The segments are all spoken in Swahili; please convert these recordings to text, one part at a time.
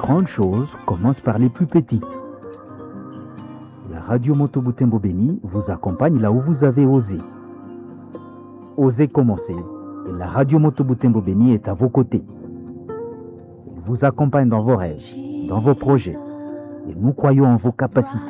grandes choses commencent par les plus petites. La radio Moto Butembo Béni vous accompagne là où vous avez osé. Osez commencer et la radio Moto Butembo Béni est à vos côtés. Elle vous accompagne dans vos rêves, dans vos projets et nous croyons en vos capacités.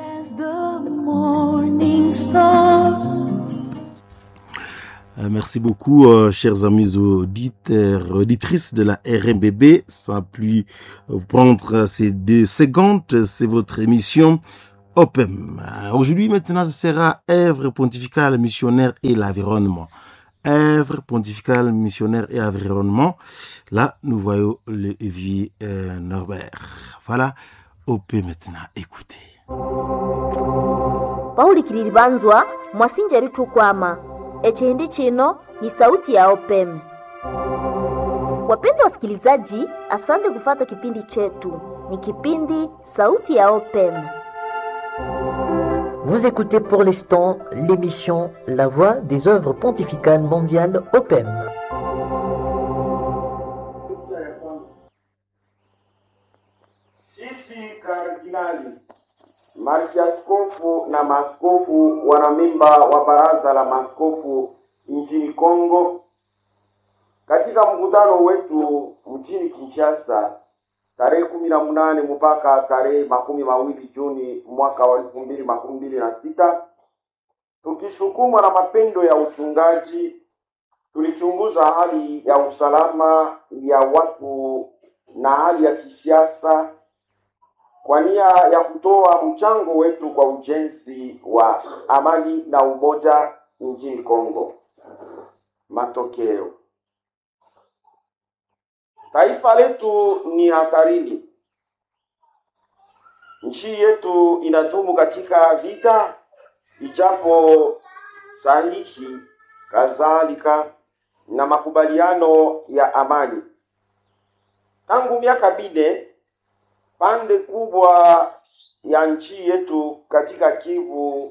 Euh, Merci beaucoup, euh, chers amis auditeurs, auditrices de la RMBB. Sans plus vous prendre ces deux secondes, c'est votre émission OPEM. Euh, Aujourd'hui, maintenant, ce sera œuvre pontificale missionnaire et l'environnement. œuvre pontificale missionnaire et environnement. Là, nous voyons le vieux euh, Norbert. Voilà, OP maintenant, écoutez. paulikilili banzwa mwasinjeri tukwama echindi chino ni sauti ya opem wapendwa wasikilizaji asante kufata kipindi chetu ni kipindi sauti ya opem Vous écoutez pour l'instant l'émission La Voix des œuvres pontificales mondiales OPEM. Sisi kardinali, mariaskofu na maaskofu wanamemba wa baraza la maaskofu nchini Kongo, katika mkutano wetu mjini Kinshasa tarehe kumi na munane mpaka tarehe makumi mawili Juni mwaka wa elfu mbili makumi mbili na sita tukisukumwa na mapendo ya uchungaji, tulichunguza hali ya usalama ya watu na hali ya kisiasa kwa nia ya kutoa mchango wetu kwa ujenzi wa amani na umoja nchini Kongo. Matokeo, taifa letu ni hatarini. Nchi yetu inadumu katika vita, ijapo sahihi kadhalika na makubaliano ya amani tangu miaka minne pande kubwa ya nchi yetu katika Kivu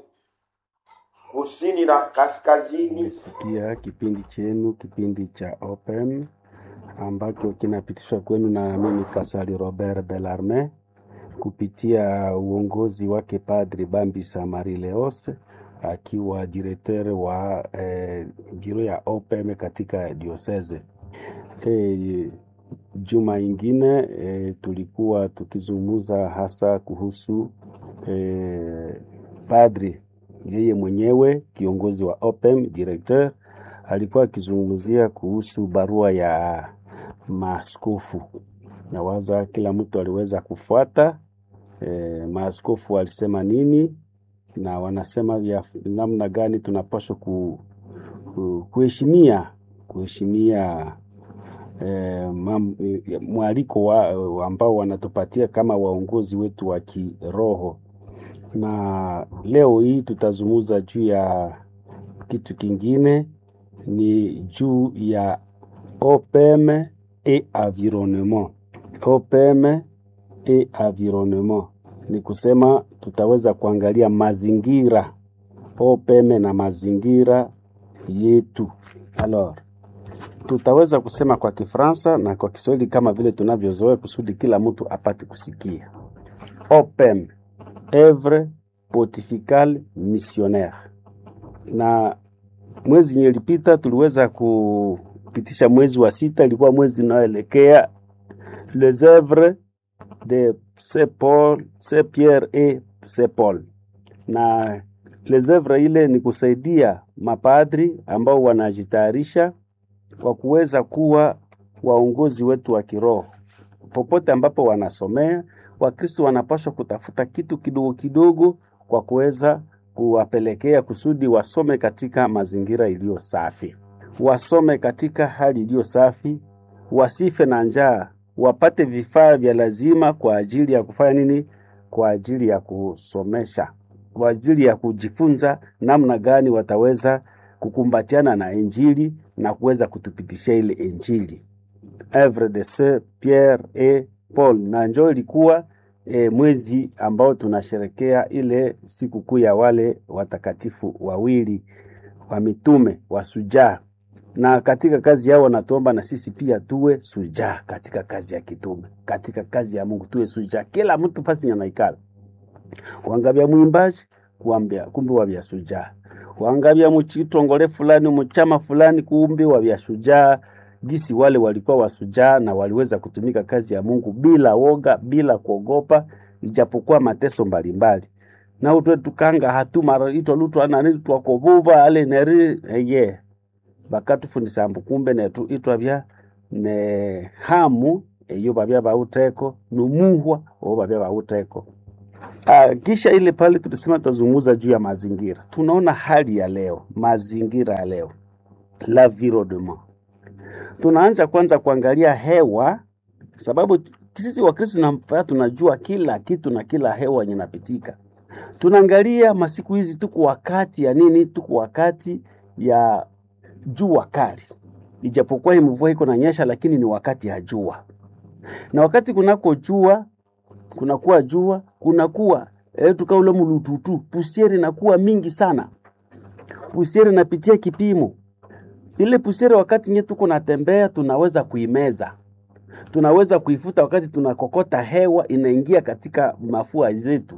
kusini na kaskazini Nimesikia kipindi chenu, kipindi cha Open ambacho kinapitishwa kwenu na mimi Kasali Robert Belarme kupitia uongozi wake Padri Bambisa Marie Leos akiwa directeur wa eh, biro ya OPM katika diocese. Eh, juma ingine eh, tulikuwa tukizungumza hasa kuhusu eh, padri yeye mwenyewe kiongozi wa OPM directeur alikuwa akizungumzia kuhusu barua ya maaskofu. Nawaza kila mtu aliweza kufuata e, maaskofu walisema nini na wanasema ya namna gani tunapaswa ku, ku, kuheshimia kuheshimia e, mam, e, mwaliko wa, ambao wanatupatia kama waongozi wetu wa kiroho na leo hii tutazungumza juu ya kitu kingine, ni juu ya OPM et environnement. OPM et environnement ni kusema tutaweza kuangalia mazingira, OPM na mazingira yetu. Alors, tutaweza kusema kwa Kifaransa na kwa Kiswahili kama vile tunavyozoea kusudi kila mtu apate kusikia. OPM Œuvre pontificale missionnaire. Na mwezi yenye ilipita tuliweza kupitisha mwezi wa sita, ilikuwa mwezi unaoelekea les œuvres de Saint Paul, Saint Pierre et Saint Paul. Na les œuvres ile ni kusaidia mapadri ambao wanajitayarisha kwa kuweza kuwa waongozi wetu wa kiroho popote ambapo wanasomea Wakristo wanapaswa kutafuta kitu kidogo kidogo kwa kuweza kuwapelekea kusudi wasome katika mazingira iliyo safi, wasome katika hali iliyo safi, wasife na njaa, wapate vifaa vya lazima kwa ajili ya kufanya nini? Kwa ajili ya kusomesha, kwa ajili ya kujifunza namna gani wataweza kukumbatiana na Injili na kuweza kutupitishia ile Injili. Œuvre de Saint Pierre et Paul na njoo ilikuwa e, mwezi ambao tunasherekea ile sikukuu ya wale watakatifu wawili wa mitume wasujaa na katika kazi yao wanatuomba na sisi pia tuwe sujaa katika kazi ya kitume, katika kazi ya Mungu tuwe sujaa, kila mtu pasi nyanaikala wangabya mwimbaji kuambia kumbe wabya sujaa, wangabya muchitongole fulani muchama fulani kumbe wabya sujaa. Gisi wale walikuwa wasujaa na waliweza kutumika kazi ya Mungu bila woga, bila kuogopa, ijapokuwa mateso mbalimbali na utwe tukanga hatu mara ito lutu anani twakobuba ale neri eye bakatufundisa ambu kumbe netu itwabya ne hamu eyo babya bauteko numuhwa o babya bauteko Ah, kisha ile pale tulisema tutazungumza juu ya mazingira. Tunaona hali ya leo, mazingira ya leo, l'environnement. Tunaanza kwanza kuangalia hewa, sababu sisi Wakristo tunafaa tunajua kila kitu na kila hewa yenye inapitika. Tunaangalia masiku hizi, tuko wakati ya nini? Tuko wakati ya jua kali, ijapokuwa hii mvua iko nanyesha, lakini ni wakati ya jua, na wakati kunako jua kunakuwa jua, kunakuwa eh, tukaule mulututu, pusieri inakuwa mingi sana, pusieri inapitia kipimo. Ile pusieri wakati nye tuko natembea, tunaweza kuimeza, tunaweza kuifuta wakati tunakokota hewa inaingia katika mafua zetu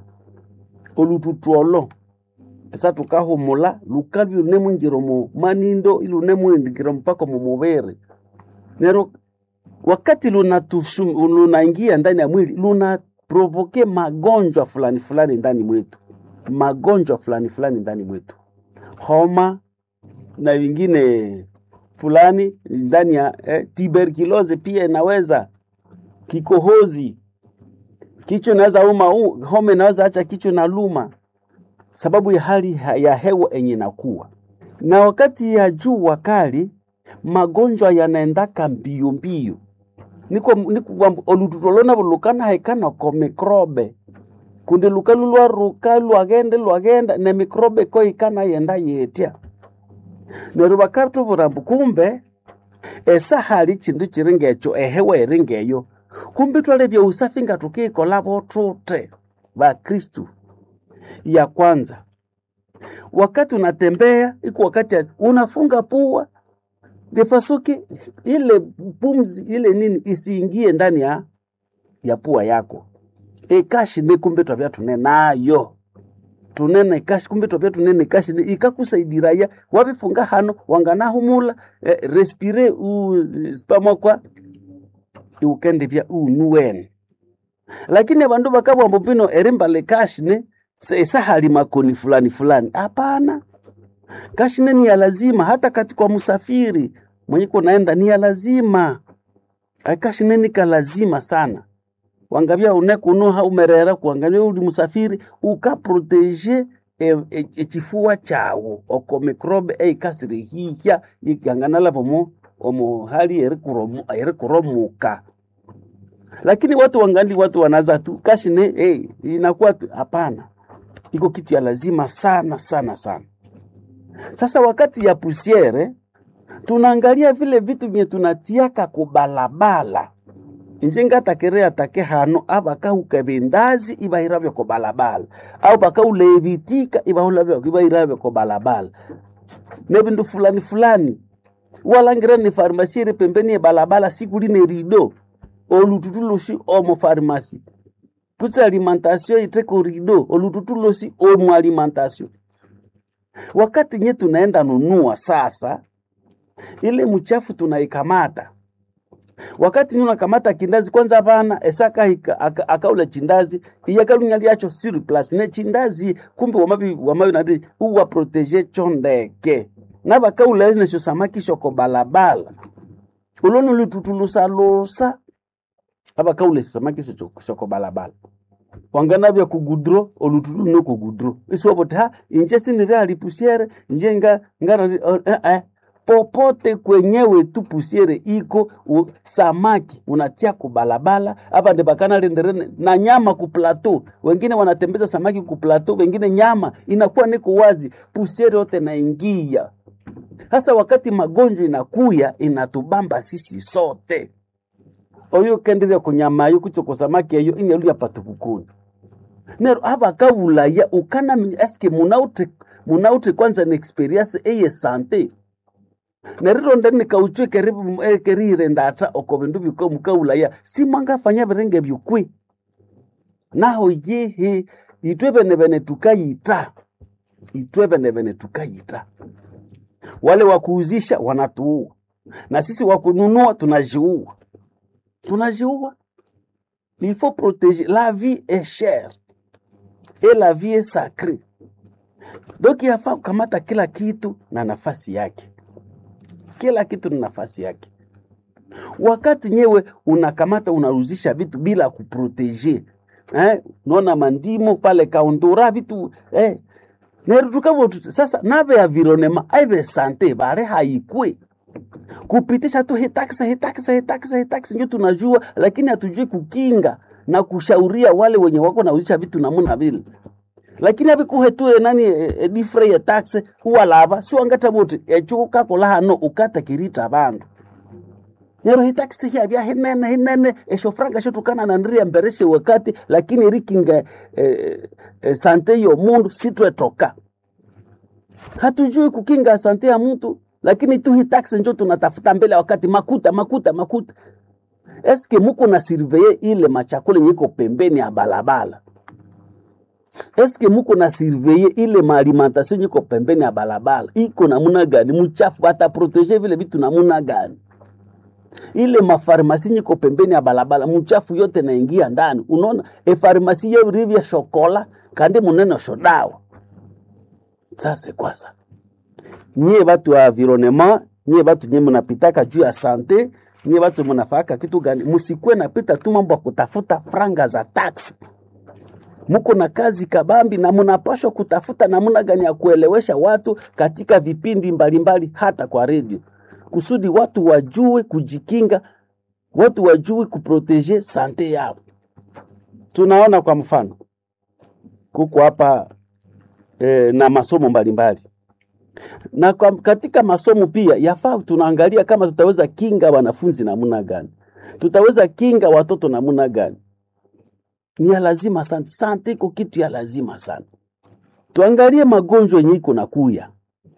olututuolo esa tukahumula lukabi lunemwingiro mu manindo ilunemwingiro mpaka mu mubere nero wakati lunatushu- lunaingia ndani ya mwili luna provoke magonjwa fulani fulani ndani mwetu, magonjwa fulani fulani ndani mwetu, homa na vingine fulani ndani ya eh, tuberculosis pia inaweza, kikohozi, kichwa inaweza uma, u- homa inaweza acha kichwa na luma, sababu ya hali ha- ya hewa enye inakuwa na wakati ya jua kali, magonjwa yanaendaka mbio mbio niko niko olututolona bulukana haikana ko mikrobe kundi lukalu lwaruka lwagende lwagenda ne mikrobe ko ikana yenda yetya neryo bakatubura mbu kumbe esa hali chindu chiri ngecho ehewa eri ngeyo kumbe twalebya usafi nga tukikola botute bakristu ya kwanza wakati unatembea iko wakati ya- unafunga pua defasuki ile pumzi ile nini isiingie ndani ya ya pua yako ekashi ne kumbe twabya tune nayo tunene kashi kumbe twabya tunene kashi ne ikakusaidirayo wabifunga hano wanganahumula eh, respire u spamokwa iukendebya unuwene lakini abandu bakabwamba pino erimbale kashi ne se- esahali makoni fulani fulani hapana kashine ni ya lazima hata katika msafiri mwenye kunaenda ni ya lazima akashine ni ka lazima sana wangabya unekunuha umerera kuangalia uli musafiri ukaprotege e- e- ekifua kyawu oko mikrobe eikasirihihya ikanganalavo mu omu hali erikuromu- erikuromuka lakini watu wangali watu wanaza tu kashine hey, inakuwa tu hapana iko kitu ya lazima sana sana sana sasa wakati ya pusiere tunaangalia vile vitu vye tunatiaka kubalabala inje ngatakere atake hano abakahuka bindazi ibahiravyo ko balabala au bakaulevitika ibahulavyo ibahiravyo ko balabala ne bindu fulani fulani walangira ni farmasi iri pembeni ya balabala sikuline rido olututulusi omo farmasi kutsi alimentation iteko rido olututulusi omo alimentation wakati nye tunaenda nunua sasa, ile mchafu tunaikamata. Wakati nye unakamata kindazi kwanza, hapana esaka hika- aka- akaula chindazi iyakalunyaliacho surplus ne chindazi kumbe wamabi wamabi nadi uwa protege chondeke nabakaula necho samaki shoko balabala uloni lututulusalusa abakaule samaki shoko shoko balabala wanganavya kugudro olutulu no kugudro isiwapote ha inje sinire alipusiere inje nga ngara eh, eh. popote kwenyewe tu pusiere iko u, samaki unatia kubalabala hapa ndi bakana lenderene na nyama ku plateau wengine wanatembeza samaki ku plateau wengine nyama inakuwa niko wazi pusiere yote naingia sasa wakati magonjwa inakuya inatubamba sisi sote oyo kenderia kunyamayo kuchoko samaki eyo inyaluya patukukuni nero abakabulaya ukanamenya eske munaute munaute kwanza na experience eye sante nerironda nikauchwe keribu eh, kerire ndata oko bindu biko mukaulaya simwangafanya birenge byukwi naho yehe itwe bene bene tukayita itwe bene bene tukayita wale wa kuuzisha wanatuua na sisi wa kununua tunajiua tunajiua il faut protéger la vie est chère et la vie est sacrée donc yafaa kukamata kila kitu na nafasi yake kila kitu na nafasi yake wakati nyewe unakamata unaruzisha vitu bila kuproteje eh, unaona mandimo pale kaundura vitu eh, nerutukavo sasa nave environnement aive sante bare haikwe kupitisha tu hitaksa hitaksa hitaksa hitaksa ndio tunajua lakini hatujui kukinga na kushauria wale wenye wako nauzisha vitu namuna vile lakini abikuhetue nani edifre ya taxe huwa lava siwangata bote echuko kakola hano ukata kirita bandu nero hitaxi hia bya hinene hinene esho franga shotukana na ndiria mbereshe wakati lakini rikinga eh, eh, sante yo mundu sitwetoka hatujui kukinga sante ya mtu lakini tu hitaxi njo tunatafuta mbele ya wakati makuta makuta makuta eske muko na surveye ile machakula nyiko pembeni ya balabala eske muko na surveye ile maalimentation nyiko pembeni ya balabala iko namuna gani mchafu bataprotege vile vitu namuna gani ile mafarmasi nyiko pembeni ya balabala mchafu yote naingia ndani unaona efarmasi yeurivya shokola kandi munene shodawa sasa kwasa nyie batu wa environnement nyie batu nye munapitaka juu ya sante nyie batu munafaka kitu gani musikwe napita tu mambo ya kutafuta franga za tax muko na kazi kabambi na munapashwa kutafuta namna gani ya kuelewesha watu katika vipindi mbalimbali hata kwa redio kusudi watu wajue kujikinga watu wajue kuproteje sante yao tunaona kwa mfano kuko hapa e, na masomo mbalimbali na kwa, katika masomo pia yafaa tunaangalia kama tutaweza kinga wanafunzi namna gani tutaweza kinga watoto namna gani ni ya lazima sana sante iko kitu ya lazima sana tuangalie magonjwa yenye iko nakuya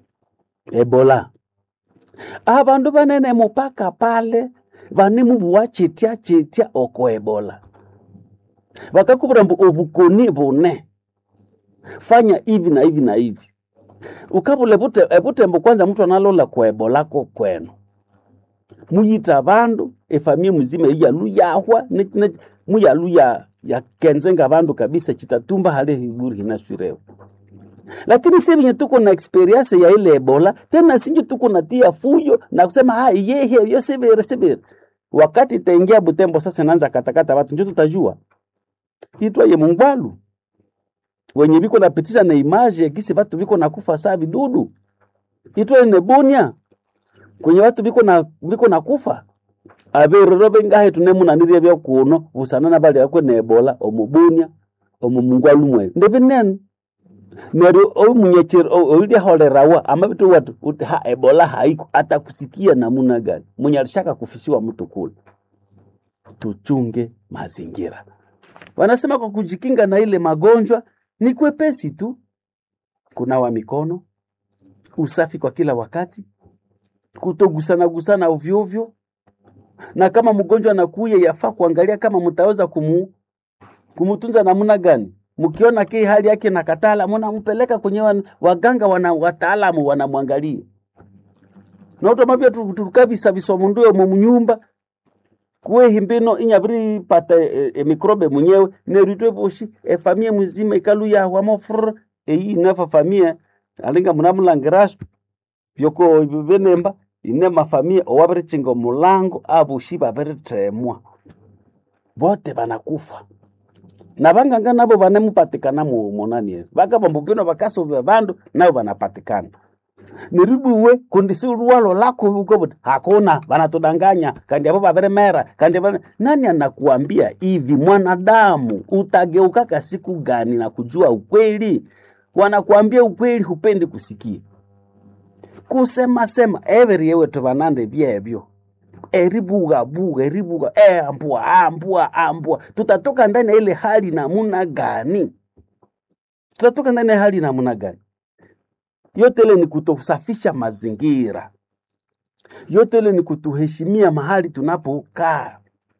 ebola abandu banene mupaka pale banimubuwa chetia chetia oko ebola bakakubura mbu obukoni bune fanya hivi na hivi na hivi ukabula ebute ebutembo kwanza mtu analola kwa ebola ko kwenu muyita bandu efamia muzima iyalu yahwa ne- ne- muyalu ya ya kenzenga bandu kabisa chitatumba hale hiburi hinaswirewa lakini si venye tuko na experience ya ile ebola tena sinje tuko na tia fujo na kusema ha yehe yo sebere sebere wakati itaingia butembo sasa naanza katakata watu njo tutajua itwa ye mungwalu wenye biko napitisha na image ya kisi watu biko nakufa saa vidudu itwa ne bunia kwenye watu biko na biko nakufa aberero bengahe tunemunanirie bya kuno busanana bali akwe ne ebola omubunia omumungwalu mwe ndebinene neryo omunyechero olyaholerawa amabitu watu uti ha ebola haiko atakusikia namuna gani mwenye alishaka kufisiwa mtu kule tuchunge mazingira wanasema kwa kujikinga na ile magonjwa ni kwepesi tu kunawa mikono usafi kwa kila wakati kutogusana gusana ovyo ovyo na kama mgonjwa anakuya yafaa kuangalia kama mtaweza kumu, kumutunza namna gani mkiona kii hali yake na katala mnampeleka kwenye wan, waganga wana wataalamu wanamwangalia na utomabia tukabisa bisomunduyo mu nyumba kuwe himbino inyabiri pata e, e, mikrobe mwenyewe neritwe boshi e famia mzima ikalu ya wamofr e inafa famia alinga munamulangirasu byoko benemba ine mafamia owabiri chinga mulango abushi babiri temwa bote banakufa na banganga nabo banemupatikana mu monanie bakabambukino bakasovya bandu nabo banapatikana niribuwe kundisi luwalo lako ukobuti hakuna banatudanganya kandi abo baberemera kandi bane... nani anakuambia hivi mwanadamu utageukaka siku gani na kujua ukweli wanakuambia ukweli hupendi kusikia kusema sema everi yewe tubanande byebyo eribuga buga eribuga e, ambua ambua ambua tutatoka ndani ya ile hali namuna gani tutatoka ndani ya hali namuna gani yote ile ni kutosafisha mazingira yote ile ni kutuheshimia mahali tunapokaa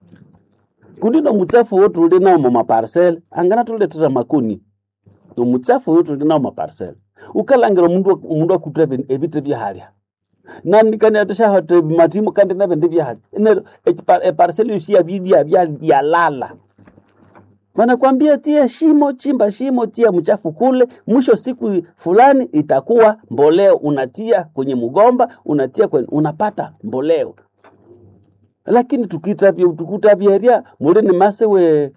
kundi no mutsafu wo tuli nao mu maparcel angana tuletera makuni no mutsafu wo tuli nao maparcel ukalangira mundu mundu akutra ebite byahalya nani kani atasha hate matimu kandi na bende byahalya ene e parcel yoshia bibia bya yalala wanakwambia tia shimo, chimba shimo, tia mchafu kule, mwisho siku fulani itakuwa mboleo, unatia kwenye mgomba, unatia kwenye, unapata mboleo. Lakini tukitabia tukutabieria mulini masewe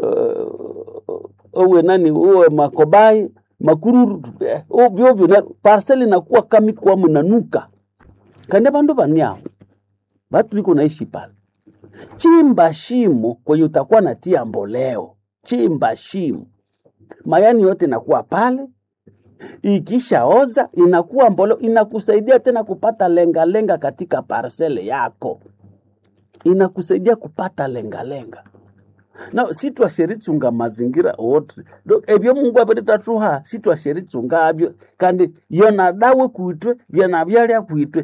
uh, owe nani uwe makobai makururu eh, ovyo ovyo na parcel inakuwa kami kwa mnanuka kande bandu baniao batu biko naishi pale chimba shimo kwenye utakuwa natia mboleo chimba shimo, mayani yote inakuwa pale, ikishaoza inakuwa mboleo, inakusaidia tena kupata lengalenga lenga katika parsele yako, inakusaidia kupata lengalenga lenga. na sitwasheritsunga mazingira wote ebyo mungu apetetatuha sitwasheritsunga abyo kandi yona dawe kuitwe vyana vyalya kuitwe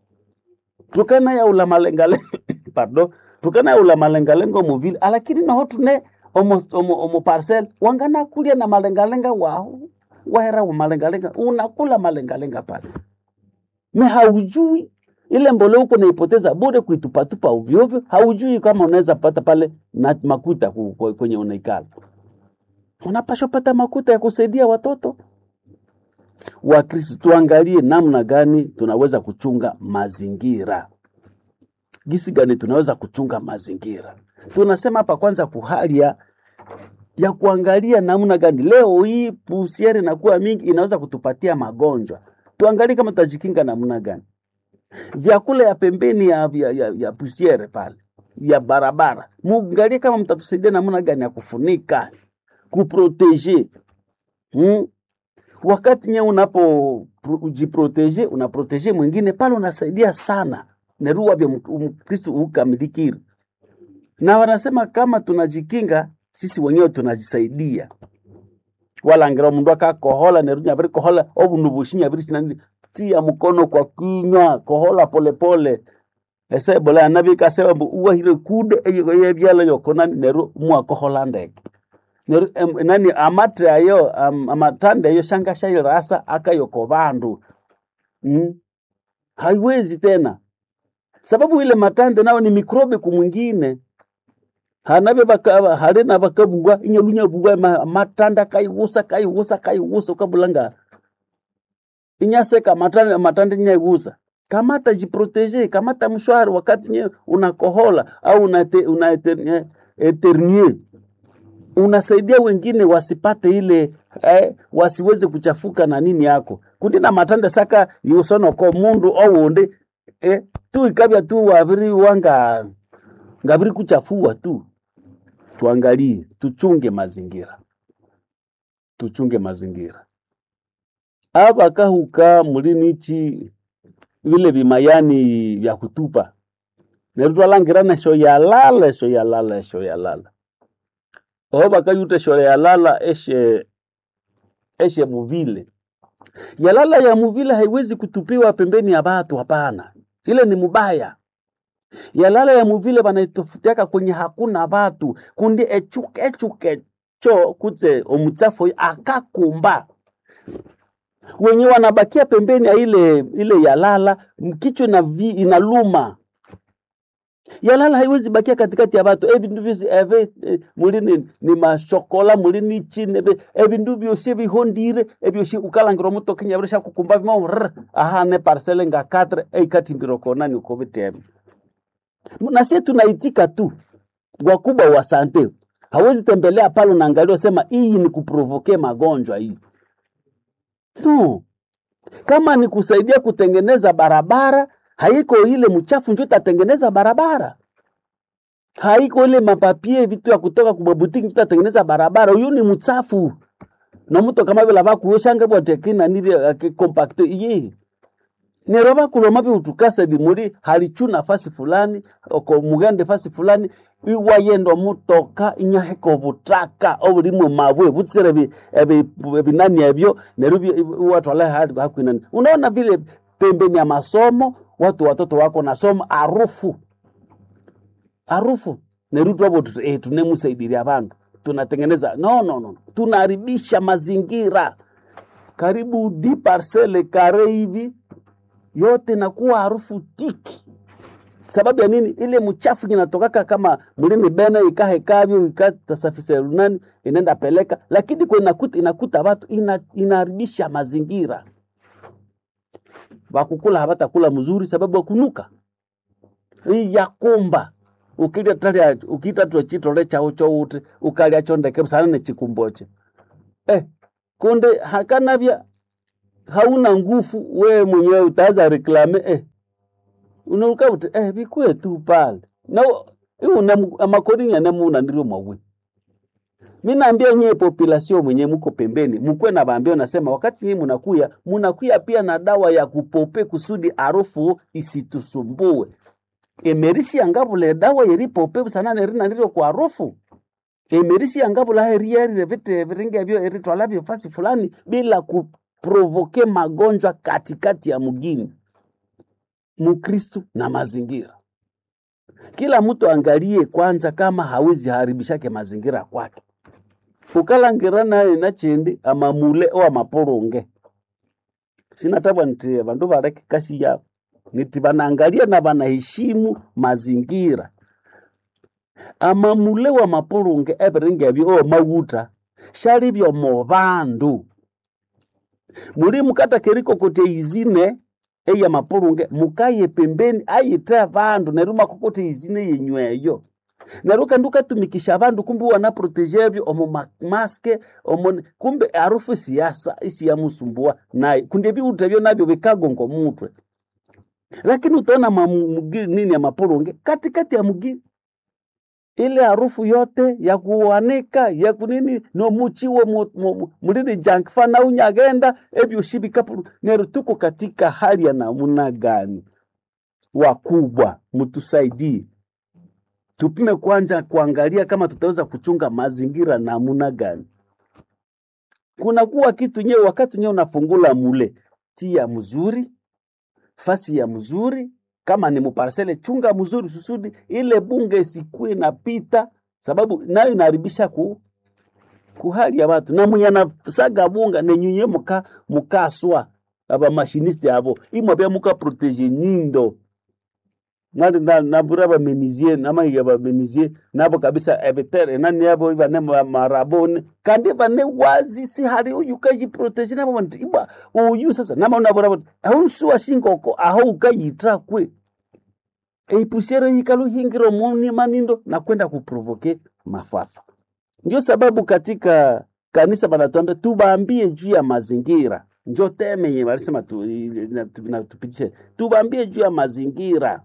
tukana yaula malengalenga pardon tukana yaula malengalenga muvile alakini naho tune omo, omo, omo parcel wangana kulia na malengalenga wao wahera wa malengalenga unakula malengalenga pale me haujui ile mbolea uko naipoteza bure kuitupatupa ovyoovyo, haujui kama unaweza pata pale na makuta ku- ku- kwenye unaikala. Unapaswa pata makuta ya kusaidia watoto. Wakristo, tuangalie namna gani tunaweza kuchunga mazingira, gisi gani tunaweza kuchunga mazingira. Tunasema hapa kwanza kuhali ya ya kuangalia namna gani leo hii pusiere inakuwa mingi, inaweza kutupatia magonjwa. Tuangalie kama tutajikinga namna gani vyakula ya pembeni ya, ya, ya, ya pusiere pale ya barabara, muangalie kama mtatusaidia namna gani ya kufunika kuproteje hmm? Wakati nyewe unapo pro- jiproteje unaproteje mwingine pale, unasaidia sana nerua vya Mkristo ukamilikiri, na wanasema kama tunajikinga sisi wenyewe tunajisaidia walangira mundu akakohola nerunya viri kohola obundu bushinya viri sinani tia mkono kwa kinywa kohola polepole ese bola anabika sewa mbu uwahire kude eyo yebyala yokonani neru mwakohola ndeke neru em, nani amatre ayo am, amatande ayo shanga shairasa akayoko vandu mm? haiwezi tena sababu ile matande nao ni mikrobe kumwingine hanabe baka halina bakabugwa inyalunya bugwa ma- matanda kaigusa kaigusa kaigusa ukabulanga inyaseka matanda matanda nyaigusa kamata jiprotege kamata mshwari wakati nye unakohola au unate, una eter- eternue unasaidia wengine wasipate ile eh, wasiweze kuchafuka na nini yako kundi na matanda saka yusonoko mundu owunde eh, tu ikabya tu waviri wanga ngaviri kuchafua tu tuangalie, tuchunge mazingira, tuchunge mazingira. Aba kahuka mulinichi vile vimayani vya kutupa nerutwalangirana sho yalala sho yalala sho yalala oho bakayute sho yalala eshe eshe muvile yalala ya muvile haiwezi kutupiwa pembeni ya batu, hapana, ile ni mubaya yalala ya muvile banaitofutiaka kwenye hakuna batu kundi echuke echuke cho kutse omutsafu oyo akakumba wenye wanabakia pembeni ya ile ile yalala mkichwa na vi, inaluma yalala haiwezi bakia katikati ya batu ebindu byosi ebe eh, mulini ni mashokola mulini chini ebe ebindu byosi bihondire ebyosi ukalangira omuto kinyabrisha kukumba bimo rrr, aha ne parcele nga 4 eikatimbiro kona ni ukobitebe na sisi tunaitika tu. Wakubwa wa sante hawezi tembelea pale, unaangalia sema hii ni kuprovoke magonjwa hii. No, kama ni kusaidia kutengeneza barabara, haiko ile mchafu ndio itatengeneza barabara, haiko ile mapapie vitu ya kutoka kubabutiki ndio itatengeneza barabara. Huyu ni mchafu na mtu kama vile abakuyoshanga bwatekina nili compact iye nero bakuloma biutukasa di muri halichu nafasi fulani oko mugende fasi fulani iwayendo mutoka inyaheka obutaka obulimu mabwe butsire bi- ebi- ebinani ebyo nero bi- iwatwala hali hakwinani unaona vile pembeni ya masomo watu watoto wako nasoma harufu harufu nerutu hapo tu- eh, tunemusaidiria vandu tunatengeneza no, no, no. tunaharibisha mazingira karibu di parcele kare hivi yote nakuwa harufu tiki sababu ya nini ile mchafu inatokaka kama mlini bene ikahekavyo ikatasafisha nani inaenda peleka lakini kwa inakuta, inakuta watu ina, inaharibisha mazingira wakukula hawatakula mzuri sababu ya kunuka hii yakumba ukilya talia ukitatwa chitole chao chouti ukalya chondeke sana nechikumboche eh, kunde hakanavya hauna nguvu wewe mwenyewe utaanza reklame eh, unaruka uti eh, vikue tu pale na iuna amakodinya nemuna ndiro mwawe mi naambia nyie population mwenye muko pembeni mkuwe na vaambia nasema wakati nyie munakuya munakuya pia na dawa ya kupope kusudi harufu isitusumbue emerisi angavula dawa yeripope sana nerina ndiro kwa harufu emerisi angavula herierire vite viringe vyo eritwalavyo fasi fulani bila kuprovoke magonjwa katikati ya mgini mukristu na mazingira kila mtu angalie kwanza kama hawezi haribishake mazingira kwake ukalangira naye nachindi amamule o amaporonge sinatabwa nti vandu vareke kashi yavo niti vanaangalia na vanaheshimu mazingira amamule wa mapulunge eviringevyo o mawuta shalivyomo vandu muli mukata keriko kuti izine eya mapulunge mukaye pembeni ayite vandu neru makokote izine yenyweyo neru kandi ukatumikisha vandu kumbe wanaprotejevyo omo ma- maske omo kumbe harufu siyasa isiyamusumbua naye kundi viutevyo navyo vikagongo mutwe lakini utaona mamu- mugi- nini ya mapulunge katikati ya mugini ile harufu yote ya kuanika ya kunini nomuchiwo mu- mu- mu- mulini junk fana unyagenda evyushibikapu nero tuko katika hali ya namuna gani wakubwa mtusaidie tupime kwanza kuangalia kama tutaweza kuchunga mazingira namuna gani kunakuwa kitu nyewe wakati nyewe unafungula mule tia mzuri fasi ya mzuri kama ni muparsele chunga mzuri susudi ile bunge isikue napita sababu nayo inaharibisha ku kuhali ya watu na mwenye anasaga bunga nenyunye muka mukaswa aba mashiniste abo imwe bya muka protege nindo nali na nabura ba menizie nama ya ba menizie nabo kabisa ebetere nani yabo ibane ma- marabone kandi bane wazi si hari uyu kaji protege nabo nti iba uyu sasa nama unabura aho suwa shingoko aho ukayitra kwe eipusiere yikaluhingiro muni manindo na kwenda kuprovoke mafafa ndio sababu katika kanisa banatuambia tubaambie juu ya mazingira njo teme yenye walisema tu, na- tu- na tupitishe tubaambie juu ya mazingira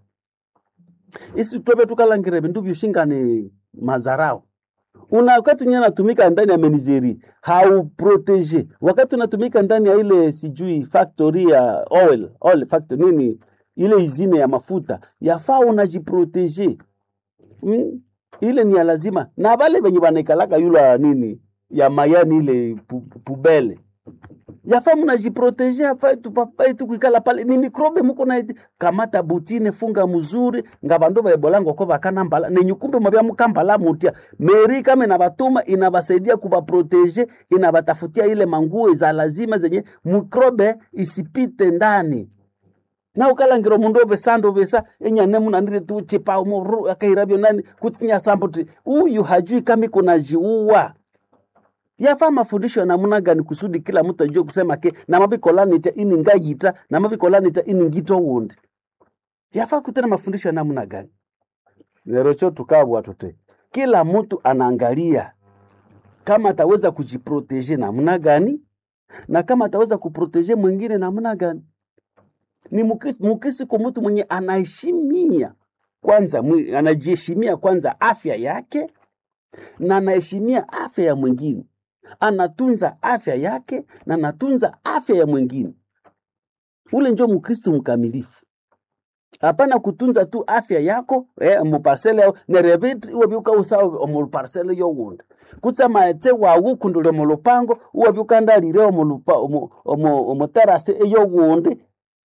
isi tobe tukalangire vindu vyushingani mazarao una wakati unye natumika ndani ya menizeri hauprotege wakati unatumika ndani ya ile sijui factory ya oil, oil factory nini ile izine ya mafuta yafaa unajiprotege mm? ile ni ya lazima na vale venye vanaikalaka yula nini ya mayani ile pu, pubele yafaa mnajiprotege afai tupafai tu kuikala pale ni mikrobe muko na kamata butine funga mzuri nga vandu vaebolango ko vakanambala nenyukumbe mwavya mukambala mutia meri kama inavatuma inavasaidia kuvaprotege inavatafutia ile manguo za lazima zenye mikrobe isipite ndani na ukalangiro mundu ovesanda ovesa enyane munandire tu chipa moru akairavyo nani kutsinya sambuti uyu hajui kama iko na jiua yafaa mafundisho ya namuna gani kusudi kila mtu ajue kusema ke namavikolanita ini ngayita namavikolanita ini ngito wundi yafaa kutena mafundisho ya namuna gani lero cho tukabwa tote kila mtu anaangalia kama ataweza kujiproteje namna gani na kama ataweza kuproteje mwingine namna gani ni mukristo mukristo kwa mtu mwenye anaheshimia kwanza mwi- anajiheshimia kwanza afya yake na anaheshimia afya ya mwingine anatunza afya yake na anatunza afya ya mwingine ule njo mkristo mkamilifu hapana kutunza tu afya yako eh, muparsele yao nerevit iwavyuka usawa omuparsele yowundi kusema ete wawukundule mulupango uwavyukandalile omuterase eyowundi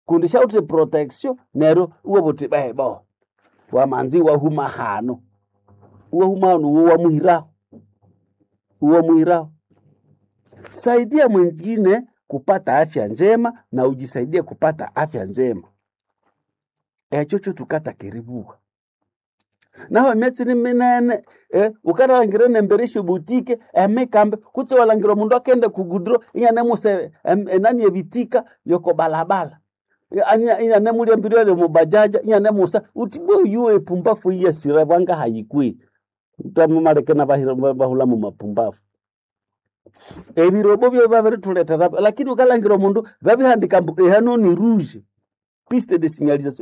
kundi shauti protection nero uwe buti bebo wamanzi wahuma hano wahuma hano uwo wamuhiraho uwo muhiraho saidia mwingine kupata afya njema na ujisaidie kupata afya njema echocho tukata kiribuka naho emyatsi ni minene eh, ukaralangire nembereshe butike emikambe kutse walangire omundu akende kugudro inyanemuse em, enani ebitika yoko balabala inyanemuliambirile mubajaja inyanemusa uti boyu epumbafu iyesire bwanga hayikwi utamumalekena bahula mu mapumbafu ebirobo byo babirituletera lakini ukalangira omundu babihandika mbu ehano ni rouge piste de signalisation